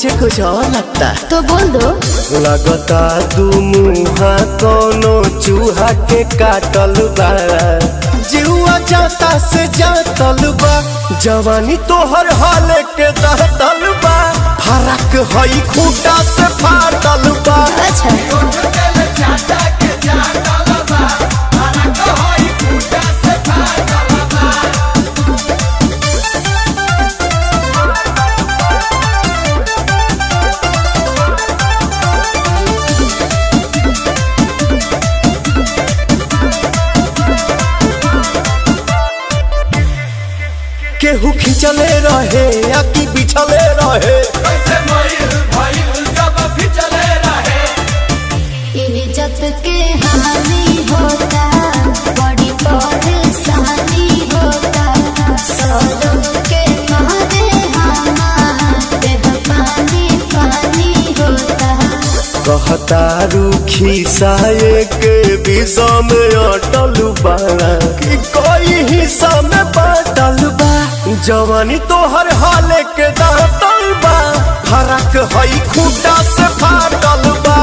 मुझे कुछ और लगता तो बोल दो लगता दू मुहा कोनो चूहा के काटल बा जीवा जाता से जातल बा जवानी तोहर हाल के दहतल बा फरक हई खूटा से फाटल बा अच्छा केहू खिंचले रहे या कि बिछले रहे इज्जत के हानि होता बड़ी परेशानी होता सौलों के मारे हमारे पानी पानी होता कहता रूखी साये के विषा में अटल बा कि कोई हिस्सा में बाटल बा जवानी तोहर हाल के दातल बा फरक हई खूटा से फाटल बा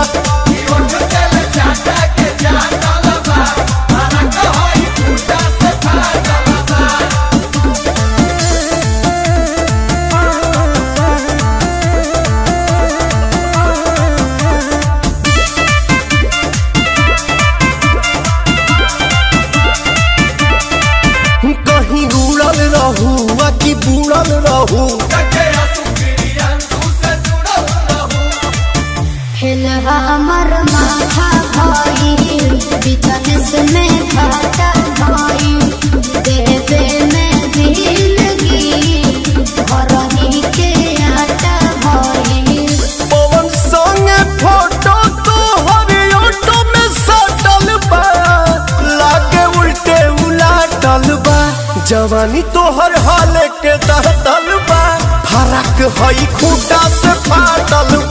कहीं उड़ल रहू आ कि बुड़ल रहू हिल हमर माथा भाई बिजनेस में घाटा भाई देवे में दिलगी घरही के आटा भाई पवन संगे फोटो तो हर ऑटो में सटल बा लागे उल्टे उलाटल बा जवानी तोहर हाल के दहतल बा फरक हई खूटा से फाटल